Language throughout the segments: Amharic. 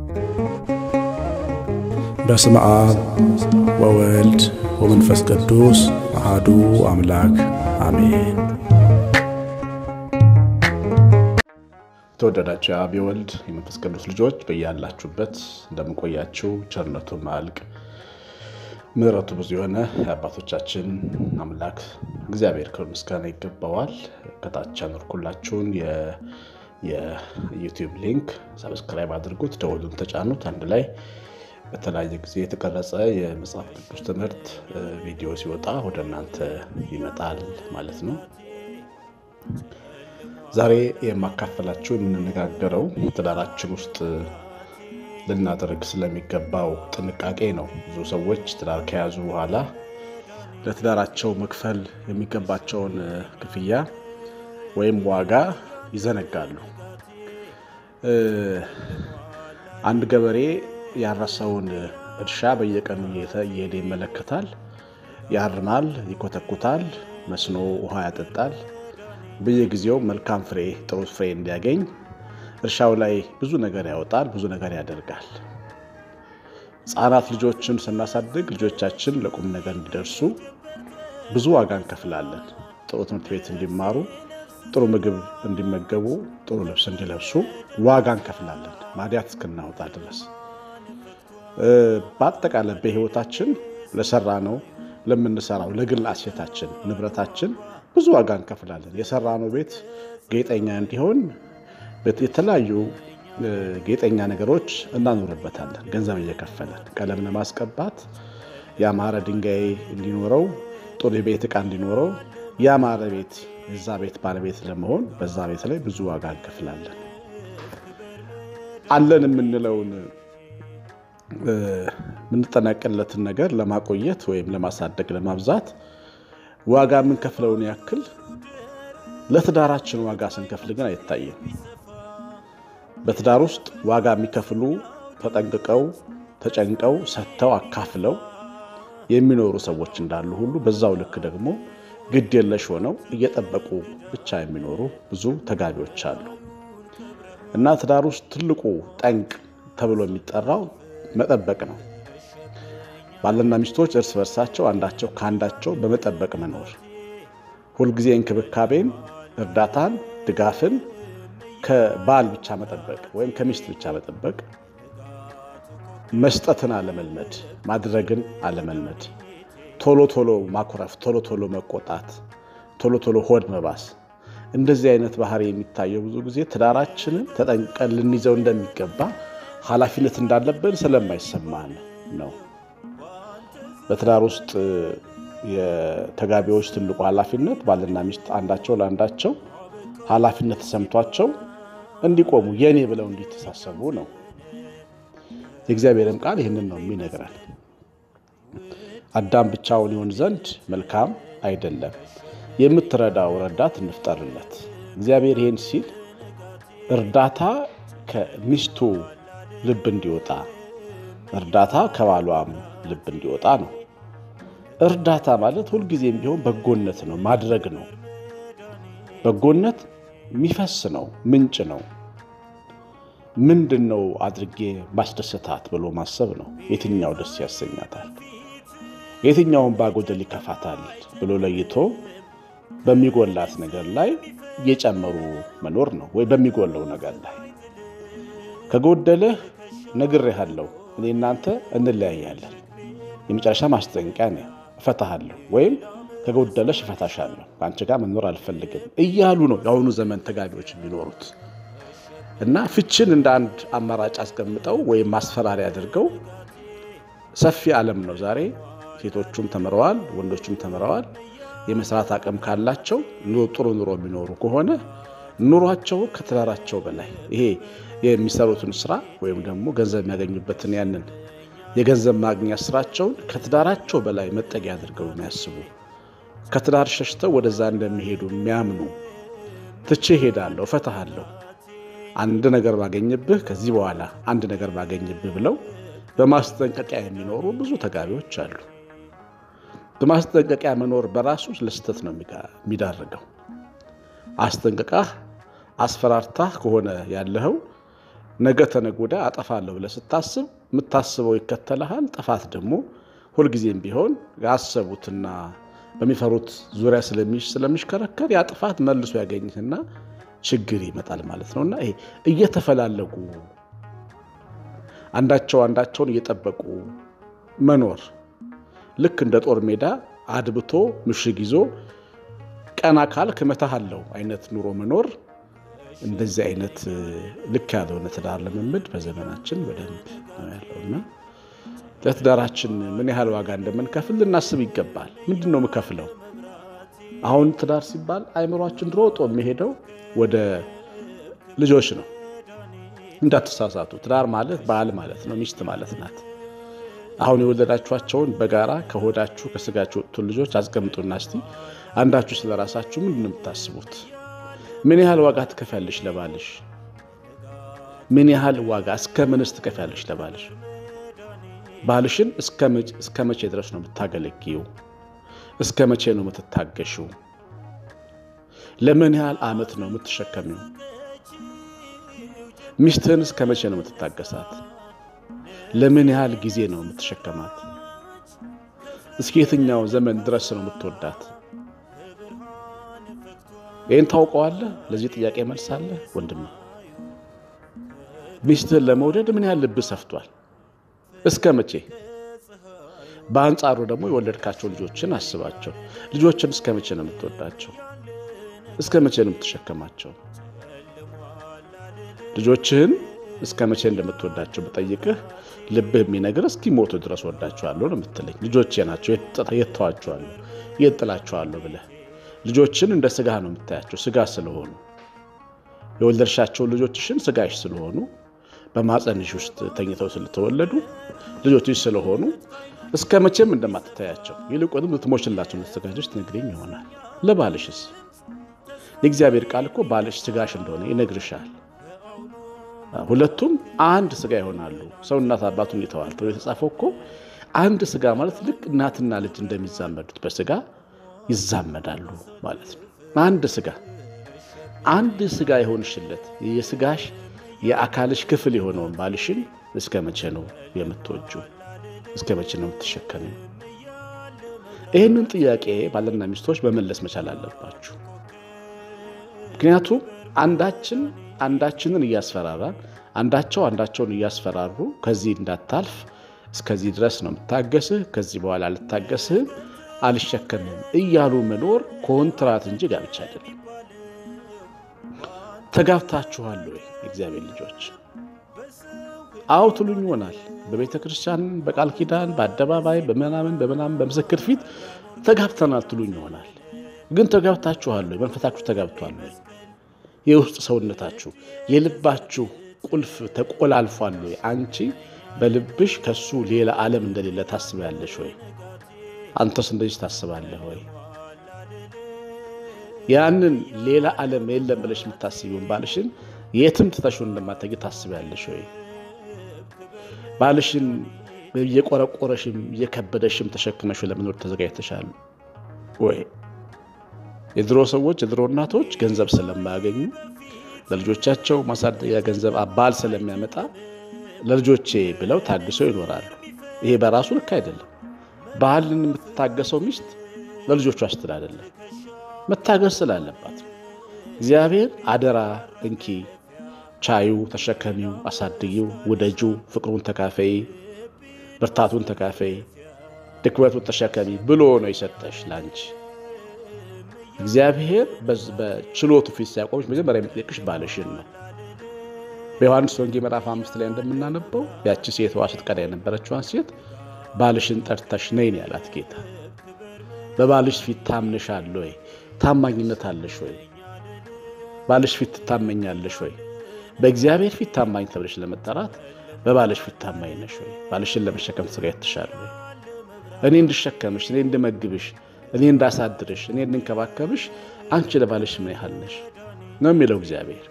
በስመ አብ ወወልድ ወመንፈስ ቅዱስ አሃዱ አምላክ አሜን። ተወደዳችሁ የአብ የወልድ የመንፈስ ቅዱስ ልጆች በያላችሁበት እንደምንቆያችሁ ቸርነቱ ማያልቅ ምሕረቱ ብዙ የሆነ የአባቶቻችን አምላክ እግዚአብሔር ክብር ምስጋና ይገባዋል። ከታች ያኖርኩላችሁን የዩቲዩብ ሊንክ ሰብስክራይብ አድርጉት፣ ደወሉን ተጫኑት። አንድ ላይ በተለያየ ጊዜ የተቀረጸ የመጽሐፍ ቅዱስ ትምህርት ቪዲዮ ሲወጣ ወደ እናንተ ይመጣል ማለት ነው። ዛሬ የማካፈላችሁ የምንነጋገረው ትዳራችን ውስጥ ልናደርግ ስለሚገባው ጥንቃቄ ነው። ብዙ ሰዎች ትዳር ከያዙ በኋላ ለትዳራቸው መክፈል የሚገባቸውን ክፍያ ወይም ዋጋ ይዘነጋሉ። አንድ ገበሬ ያረሰውን እርሻ በየቀኑ እየሄደ ይመለከታል። ያርማል፣ ይኮተኩታል፣ መስኖ ውሃ ያጠጣል። በየጊዜው መልካም ፍሬ ጥሩ ፍሬ እንዲያገኝ እርሻው ላይ ብዙ ነገር ያወጣል፣ ብዙ ነገር ያደርጋል። ሕፃናት ልጆችን ስናሳድግ ልጆቻችን ለቁም ነገር እንዲደርሱ ብዙ ዋጋ እንከፍላለን። ጥሩ ትምህርት ቤት እንዲማሩ፣ ጥሩ ምግብ እንዲመገቡ፣ ጥሩ ልብስ እንዲለብሱ ዋጋ እንከፍላለን ማዲያት እስክናወጣ ድረስ። በአጠቃላይ በሕይወታችን ለሰራ ነው ለምንሰራው ለግል አሴታችን ንብረታችን ብዙ ዋጋ እንከፍላለን። የሰራነው ቤት ጌጠኛ እንዲሆን የተለያዩ ጌጠኛ ነገሮች እናኖርበታለን። ገንዘብ እየከፈለን ቀለም ለማስቀባት ያማረ ድንጋይ እንዲኖረው፣ ጥሩ የቤት ዕቃ እንዲኖረው፣ ያማረ ቤት የዛ ቤት ባለቤት ለመሆን በዛ ቤት ላይ ብዙ ዋጋ እንከፍላለን። አለን የምንለውን የምንጠነቅለትን ነገር ለማቆየት ወይም ለማሳደግ ለማብዛት ዋጋ የምንከፍለውን ያክል ለትዳራችን ዋጋ ስንከፍል ግን አይታይም። በትዳር ውስጥ ዋጋ የሚከፍሉ ተጠንቅቀው ተጨንቀው ሰጥተው አካፍለው የሚኖሩ ሰዎች እንዳሉ ሁሉ በዛው ልክ ደግሞ ግድ የለሽ ሆነው እየጠበቁ ብቻ የሚኖሩ ብዙ ተጋቢዎች አሉ እና ትዳር ውስጥ ትልቁ ጠንቅ ተብሎ የሚጠራው መጠበቅ ነው። ባልና ሚስቶች እርስ በርሳቸው አንዳቸው ከአንዳቸው በመጠበቅ መኖር፣ ሁልጊዜ እንክብካቤን፣ እርዳታን፣ ድጋፍን ከባል ብቻ መጠበቅ ወይም ከሚስት ብቻ መጠበቅ፣ መስጠትን አለመልመድ፣ ማድረግን አለመልመድ፣ ቶሎ ቶሎ ማኩረፍ፣ ቶሎ ቶሎ መቆጣት፣ ቶሎ ቶሎ ሆድ መባስ፣ እንደዚህ አይነት ባህሪ የሚታየው ብዙ ጊዜ ትዳራችንን ተጠንቀን ልንይዘው እንደሚገባ ኃላፊነት እንዳለብን ስለማይሰማን ነው። በትዳር ውስጥ የተጋቢዎች ትልቁ ኃላፊነት ባልና ሚስት አንዳቸው ለአንዳቸው ኃላፊነት ተሰምቷቸው እንዲቆሙ የኔ ብለው እንዲተሳሰቡ ነው። የእግዚአብሔርም ቃል ይህንን ነው የሚነግረን። አዳም ብቻውን ይሆን ዘንድ መልካም አይደለም፣ የምትረዳው ረዳት እንፍጠርለት። እግዚአብሔር ይህን ሲል እርዳታ ከሚስቱ ልብ እንዲወጣ እርዳታ ከባሏም ልብ እንዲወጣ ነው። እርዳታ ማለት ሁልጊዜም ቢሆን በጎነት ነው፣ ማድረግ ነው። በጎነት የሚፈስ ነው፣ ምንጭ ነው። ምንድን ነው አድርጌ ማስደሰታት ብሎ ማሰብ ነው። የትኛው ደስ ያሰኛታል፣ የትኛውን ባጎደል ይከፋታል ብሎ ለይቶ በሚጎላት ነገር ላይ እየጨመሩ መኖር ነው። ወይ በሚጎለው ነገር ላይ ከጎደለህ ነግሬሃለሁ፣ እኔ እናንተ እንለያያለን፣ የመጨረሻ ማስጠንቀቂያ ነው፣ እፈታሃለሁ ወይም ከጎደለሽ እፈታሻለሁ፣ ከአንቺ ጋር መኖር አልፈልግም እያሉ ነው የአሁኑ ዘመን ተጋቢዎች የሚኖሩት። እና ፍችን እንደ አንድ አማራጭ አስቀምጠው ወይም ማስፈራሪያ አድርገው ሰፊ ዓለም ነው ዛሬ። ሴቶቹም ተምረዋል፣ ወንዶቹም ተምረዋል። የመስራት አቅም ካላቸው ጥሩ ኑሮ የሚኖሩ ከሆነ ኑሯቸው ከትዳራቸው በላይ ይሄ የሚሰሩትን ስራ ወይም ደግሞ ገንዘብ የሚያገኙበትን ያንን የገንዘብ ማግኛ ስራቸውን ከትዳራቸው በላይ መጠጊያ አድርገው የሚያስቡ ከትዳር ሸሽተው ወደዛ እንደሚሄዱ የሚያምኑ ትቼ ሄዳለሁ፣ እፈታሃለሁ፣ አንድ ነገር ባገኝብህ ከዚህ በኋላ አንድ ነገር ባገኝብህ ብለው በማስጠንቀቂያ የሚኖሩ ብዙ ተጋቢዎች አሉ። በማስጠንቀቂያ መኖር በራሱ ለስህተት ነው የሚዳርገው። አስጠንቅቃህ አስፈራርታህ ከሆነ ያለኸው ነገ ተነገ ወዲያ አጠፋለሁ ብለህ ስታስብ የምታስበው ይከተልሃል። ጥፋት ደግሞ ሁልጊዜም ቢሆን ያሰቡትና በሚፈሩት ዙሪያ ስለሚሽከረከር ያ ጥፋት መልሶ ያገኝህና ችግር ይመጣል ማለት ነው እና ይሄ እየተፈላለጉ አንዳቸው አንዳቸውን እየጠበቁ መኖር ልክ እንደ ጦር ሜዳ አድብቶ ምሽግ ይዞ ቀና ካልክ እመታሃለሁ አይነት ኑሮ መኖር እንደዚህ አይነት ልክ ያልሆነ ትዳር ልምምድ በዘመናችን በደንብ ነው ያለውና ለትዳራችን ምን ያህል ዋጋ እንደምንከፍል ልናስብ ይገባል። ምንድን ነው የምከፍለው? አሁን ትዳር ሲባል አይምሯችን ሮጦ የሚሄደው ወደ ልጆች ነው። እንዳትሳሳቱ፣ ትዳር ማለት ባል ማለት ነው፣ ሚስት ማለት ናት። አሁን የወለዳችኋቸውን በጋራ ከሆዳችሁ ከስጋችሁ ወጡን ልጆች አስቀምጡና እስቲ አንዳችሁ ስለ ራሳችሁ ምንድን ነው የምታስቡት? ምን ያህል ዋጋ ትከፍያለሽ ለባልሽ? ምን ያህል ዋጋ እስከ ምንስ ትከፍያለሽ ለባልሽ? ባልሽን እስከ መቼ ድረስ ነው የምታገለግዪው? እስከ መቼ ነው የምትታገሽው? ለምን ያህል ዓመት ነው የምትሸከሚው? ሚስትህን እስከ መቼ ነው የምትታገሳት? ለምን ያህል ጊዜ ነው የምትሸከማት? እስከ የትኛው ዘመን ድረስ ነው የምትወዳት? ይህን ታውቀዋለህ? ለዚህ ጥያቄ መልሳለህ? ወንድም ሚስትህን ለመውደድ ምን ያህል ልብ ሰፍቷል? እስከ መቼ? በአንጻሩ ደግሞ የወለድካቸው ልጆችን አስባቸው። ልጆችን እስከ መቼ ነው የምትወዳቸው? እስከ መቼ ነው የምትሸከማቸው? ልጆችህን እስከ መቼ እንደምትወዳቸው ብጠይቅህ ልብህ የሚነግር እስኪሞቱ ድረስ ወዳቸዋለሁ ነው የምትለኝ። ልጆቼ ናቸው የት ተዋቸዋለሁ የት ጥላቸዋለሁ ብለህ ልጆችን እንደ ስጋ ነው የምታያቸው። ስጋ ስለሆኑ የወለድሻቸውን ልጆችሽን ስጋሽ ስለሆኑ በማፀንሽ ውስጥ ተኝተው ስለተወለዱ ልጆችሽ ስለሆኑ እስከ መቼም እንደማትታያቸው ይልቁንም ልትሞችላቸው ልትዘጋጀች ትነግረኝ ይሆናል። ለባልሽስ የእግዚአብሔር ቃል እኮ ባልሽ ስጋሽ እንደሆነ ይነግርሻል። ሁለቱም አንድ ስጋ ይሆናሉ። ሰው እናት አባቱን ይተዋል ተብሎ የተጻፈው እኮ አንድ ስጋ ማለት ልክ እናትና ልጅ እንደሚዛመዱት በስጋ ይዛመዳሉ ማለት ነው። አንድ ስጋ አንድ ስጋ የሆንሽለት የስጋሽ የአካልሽ ክፍል የሆነውን ባልሽን እስከ መቼ ነው የምትወጂው? እስከ መቼ ነው የምትሸከሚው? ይህንን ጥያቄ ባልና ሚስቶች መመለስ መቻል አለባችሁ። ምክንያቱም አንዳችን አንዳችንን እያስፈራራን አንዳቸው አንዳቸውን እያስፈራሩ ከዚህ እንዳታልፍ እስከዚህ ድረስ ነው የምታገስህ፣ ከዚህ በኋላ አልታገስህም፣ አልሸከምም እያሉ መኖር ኮንትራት እንጂ ጋብቻ አይደለም። ተጋብታችኋል ወይ የእግዚአብሔር ልጆች? አዎ ትሉኝ ይሆናል። በቤተ ክርስቲያን በቃል ኪዳን በአደባባይ በምናምን በምናምን በምስክር ፊት ተጋብተናል ትሉኝ ይሆናል። ግን ተጋብታችኋል ወይ? መንፈሳችሁ ተጋብቷል ወይ? የውስጥ ሰውነታችሁ የልባችሁ ቁልፍ ተቆላልፏል ወይ? አንቺ በልብሽ ከሱ ሌላ ዓለም እንደሌለ ታስቢያለሽ ወይ? አንተስ እንደዚህ ታስባለህ ወይ? ያንን ሌላ ዓለም የለም ብለሽ የምታስቢውን ባልሽን የትም ትተሽው እንደማትሄጂ ታስቢያለሽ ወይ? ባልሽን እየቆረቆረሽም እየከበደሽም ተሸክመሽ ለመኖር ተዘጋጅተሻል ወይ? የድሮ ሰዎች የድሮ እናቶች ገንዘብ ስለማያገኙ ለልጆቻቸው ማሳደጊያ ገንዘብ ባል ስለሚያመጣ ለልጆቼ ብለው ታግሰው ይኖራሉ። ይሄ በራሱ ልክ አይደለም። ባልን የምትታገሰው ሚስት ለልጆቿ ስትል አይደለም፣ መታገስ ስላለባት እግዚአብሔር አደራ እንኪ፣ ቻዩ፣ ተሸከሚው፣ አሳድጊው፣ ውደጁ፣ ፍቅሩን ተካፈይ፣ ብርታቱን ተካፈይ፣ ድክመቱን ተሸከሚ ብሎ ነው የሰጠሽ ላንቺ። እግዚአብሔር በችሎቱ ፊት ሲያቆምሽ መጀመሪያ የሚጠይቅሽ ባልሽን ነው። በዮሐንስ ወንጌል ምዕራፍ አምስት ላይ እንደምናነበው ያቺ ሴትዋ ስትቀዳ የነበረችዋን ሴት ባልሽን ጠርተሽ ነይ ነው ያላት ጌታ። በባልሽ ፊት ታምነሻል ወይ? ታማኝነት አለሽ ወይ? ባልሽ ፊት ትታመኛለሽ ወይ? በእግዚአብሔር ፊት ታማኝ ተብለሽ ለመጠራት በባልሽ ፊት ታማኝ ነሽ ወይ? ባልሽን ለመሸከም ተዘጋጅተሻል ወይ? እኔ እንድሸከምሽ፣ እኔ እንድመግብሽ እኔ እንዳሳድርሽ እኔ እንድንከባከብሽ አንቺ ለባልሽ ምን ያህል ነሽ ነው የሚለው እግዚአብሔር።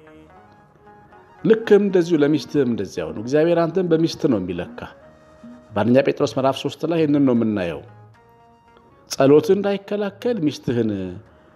ልክም እንደዚሁ ለሚስትህም እንደዚያው ነው። እግዚአብሔር አንተን በሚስት ነው የሚለካ። በአንደኛ ጴጥሮስ ምዕራፍ ሶስት ላይ ይህንን ነው የምናየው። ጸሎት እንዳይከላከል ሚስትህን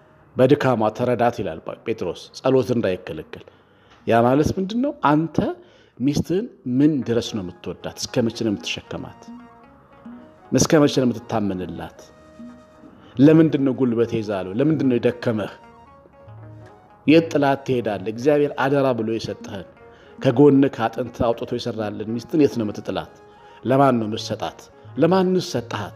በድካሟ ተረዳት ይላል ጴጥሮስ። ጸሎት እንዳይከለከል ያ ማለት ምንድን ነው? አንተ ሚስትህን ምን ድረስ ነው የምትወዳት? እስከ መቼ ነው የምትሸከማት? እስከ መቼ ነው የምትታመንላት? ለምንድን ነው ጉልበት ይዛለሁ? ለምንድን ነው የደከመህ? የት ጥላት ትሄዳለህ? እግዚአብሔር አደራ ብሎ የሰጠህን ከጎንህ ከአጥንት አውጥቶ የሰራልን ሚስትን የት ነው የምትጥላት? ለማን ነው የምትሰጣት? ለማንስ ሰጠሃት?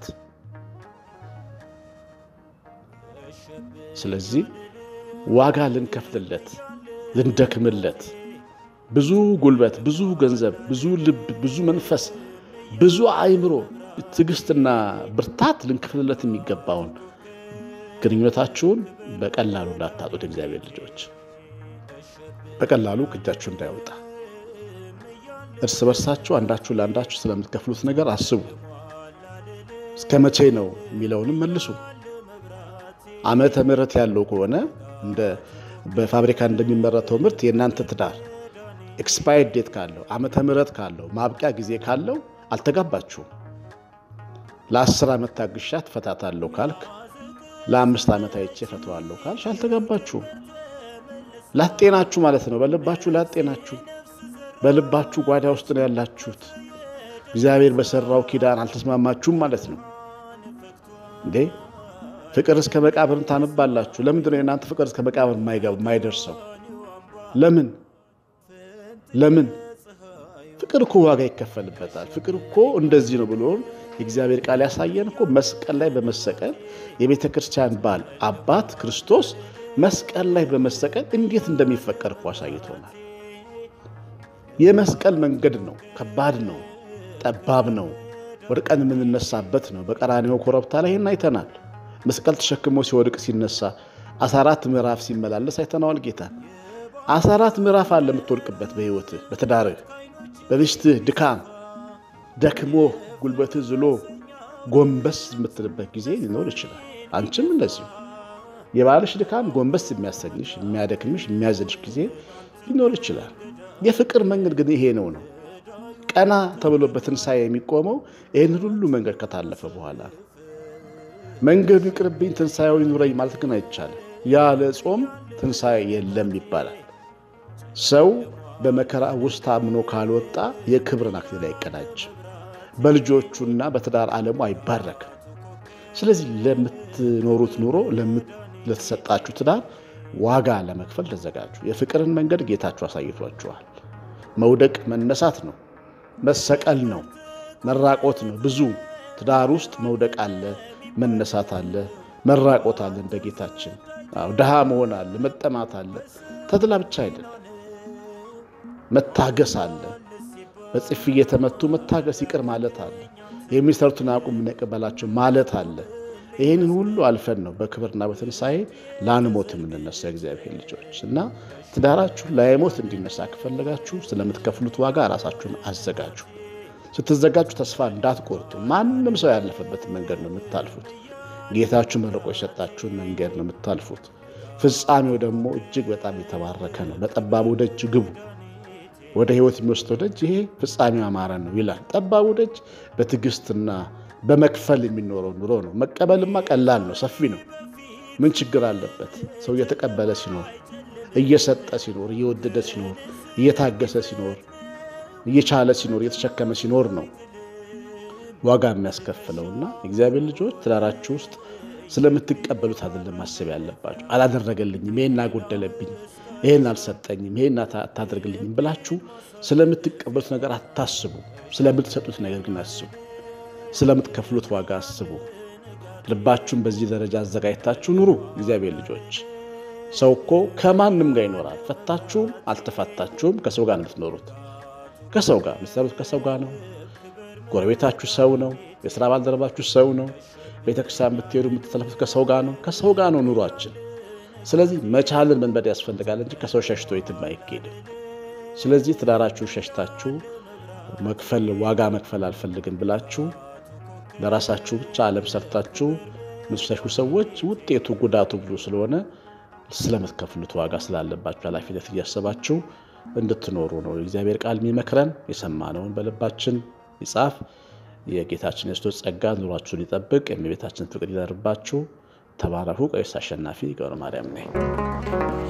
ስለዚህ ዋጋ ልንከፍልለት ልንደክምለት ብዙ ጉልበት፣ ብዙ ገንዘብ፣ ብዙ ልብ፣ ብዙ መንፈስ፣ ብዙ አእምሮ፣ ትዕግስትና ብርታት ልንከፍልለት የሚገባውን ግንኙነታችሁን በቀላሉ እንዳታጡት እግዚአብሔር ልጆች በቀላሉ ከእጃችሁ እንዳይወጣ እርስ በርሳችሁ አንዳችሁ ለአንዳችሁ ስለምትከፍሉት ነገር አስቡ። እስከ መቼ ነው የሚለውንም መልሱ። ዓመተ ምሕረት ያለው ከሆነ እንደ በፋብሪካ እንደሚመረተው ምርት የእናንተ ትዳር ኤክስፓየርድ ዴት ካለው ዓመተ ምሕረት ካለው ማብቂያ ጊዜ ካለው አልተጋባችሁም። ለአስር ዓመት ታግሻት ፈታታለሁ ካልክ ለአምስት ዓመት አይቼ ፈተዋለሁ ካልሽ አልተጋባችሁም። ላጤናችሁ ማለት ነው። በልባችሁ ላጤናችሁ፣ በልባችሁ ጓዳ ውስጥ ነው ያላችሁት። እግዚአብሔር በሰራው ኪዳን አልተስማማችሁም ማለት ነው እንዴ። ፍቅር እስከ መቃብርን ታነባላችሁ። ለምንድን ነው የእናንተ ፍቅር እስከ መቃብር የማይደርሰው? ለምን ለምን? ፍቅር እኮ ዋጋ ይከፈልበታል። ፍቅር እኮ እንደዚህ ነው ብሎ የእግዚአብሔር ቃል ያሳየን እኮ መስቀል ላይ በመሰቀል የቤተ ክርስቲያን ባል አባት ክርስቶስ መስቀል ላይ በመሰቀል እንዴት እንደሚፈቀር እኮ አሳይቶናል። የመስቀል መንገድ ነው፣ ከባድ ነው፣ ጠባብ ነው፣ ወድቀን የምንነሳበት ነው። በቀራንዮ ኮረብታ ላይ ይህን አይተናል። መስቀል ተሸክሞ ሲወድቅ ሲነሳ አስራ አራት ምዕራፍ ሲመላለስ አይተነዋል ጌታ። አስራ አራት ምዕራፍ አለ የምትወድቅበት በሕይወትህ፣ በትዳርህ፣ በሚስትህ ድካም ደክሞ ጉልበትህ ዝሎ ጎንበስ የምትልበት ጊዜ ሊኖር ይችላል። አንቺም እንደዚሁ የባልሽ ድካም ጎንበስ የሚያሰኝሽ የሚያደክምሽ የሚያዝልሽ ጊዜ ሊኖር ይችላል። የፍቅር መንገድ ግን ይሄ ነው ነው ቀና ተብሎ በትንሣኤ የሚቆመው ይህን ሁሉ መንገድ ከታለፈ በኋላ መንገዱ ይቅርብኝ ትንሣኤው ይኑረኝ ማለት ግን አይቻልም። ያለ ጾም ትንሣኤ የለም ይባላል። ሰው በመከራ ውስጥ ታምኖ ካልወጣ የክብርን አክሊል አይቀዳጅም። በልጆቹና በትዳር ዓለሙ አይባረክም። ስለዚህ ለምትኖሩት ኑሮ ለተሰጣችሁ ትዳር ዋጋ ለመክፈል ተዘጋጁ። የፍቅርን መንገድ ጌታችሁ አሳይቷችኋል። መውደቅ መነሳት ነው፣ መሰቀል ነው፣ መራቆት ነው። ብዙ ትዳር ውስጥ መውደቅ አለ፣ መነሳት አለ፣ መራቆት አለ። እንደ ጌታችን ድሃ መሆን አለ፣ መጠማት አለ። ተድላ ብቻ አይደለም፣ መታገስ አለ። በጥፊ እየተመቱ መታገስ ይቅር ማለት አለ። የሚሰሩትን አቁም እንቀበላቸው ማለት አለ። ይህንን ሁሉ አልፈን ነው በክብርና በትንሣኤ ላንሞት የምንነሳ እግዚአብሔር ልጆች እና ትዳራችሁ ላይሞት እንዲነሳ ከፈለጋችሁ ስለምትከፍሉት ዋጋ ራሳችሁን አዘጋጁ። ስትዘጋጁ ተስፋ እንዳትቆርጡ። ማንም ሰው ያለፈበትን መንገድ ነው የምታልፉት። ጌታችሁ መርቆ የሰጣችሁን መንገድ ነው የምታልፉት። ፍጻሜው ደግሞ እጅግ በጣም የተባረከ ነው። በጠባቡ ደጅ ግቡ። ወደ ሕይወት የሚወስደው ደጅ ይሄ ፍጻሜው አማረ ነው ይላል። ጠባቡ ደጅ በትዕግስትና በመክፈል የሚኖረው ኑሮ ነው። መቀበልማ ቀላል ነው፣ ሰፊ ነው። ምን ችግር አለበት? ሰው እየተቀበለ ሲኖር፣ እየሰጠ ሲኖር፣ እየወደደ ሲኖር፣ እየታገሰ ሲኖር፣ እየቻለ ሲኖር፣ እየተሸከመ ሲኖር ነው ዋጋ የሚያስከፍለውና እግዚአብሔር ልጆች ትዳራችሁ ውስጥ ስለምትቀበሉት አይደለም ማሰብ ያለባችሁ። አላደረገልኝም፣ ይሄን አጎደለብኝ፣ ይሄን አልሰጠኝም፣ ይሄን አታደርግልኝም ብላችሁ ስለምትቀበሉት ነገር አታስቡ። ስለምትሰጡት ነገር ግን አስቡ። ስለምትከፍሉት ዋጋ አስቡ። ልባችሁን በዚህ ደረጃ አዘጋጅታችሁ ኑሩ። እግዚአብሔር ልጆች ሰው እኮ ከማንም ጋር ይኖራል። ፈታችሁም አልተፋታችሁም ከሰው ጋር ነው የምትኖሩት። ከሰው ጋር የምትሰሩት ከሰው ጋር ነው። ጎረቤታችሁ ሰው ነው። የስራ ባልደረባችሁ ሰው ነው። ቤተክርስቲያን ብትሄዱ የምትተለፉት ከሰው ጋር ነው። ከሰው ጋር ነው ኑሯችን። ስለዚህ መቻልን መንበድ ያስፈልጋል እንጂ ከሰው ሸሽቶ የትም አይኬድም። ስለዚህ ትዳራችሁ ሸሽታችሁ መክፈል ዋጋ መክፈል አልፈልግም ብላችሁ ለራሳችሁ ብቻ ዓለም ሰርታችሁ ምትሸሹ ሰዎች ውጤቱ ጉዳቱ ብዙ ስለሆነ ስለምትከፍሉት ዋጋ ስላለባችሁ ኃላፊነት እያሰባችሁ እንድትኖሩ ነው የእግዚአብሔር ቃል የሚመክረን። የሰማነውን በልባችን ይጻፍ። የጌታችን የክርስቶስ ጸጋ ኑሯችሁን ይጠብቅ። የእመቤታችን ፍቅር ይደርባችሁ። ተባረኩ። ቀሲስ አሸናፊ ገብረ ማርያም ነኝ።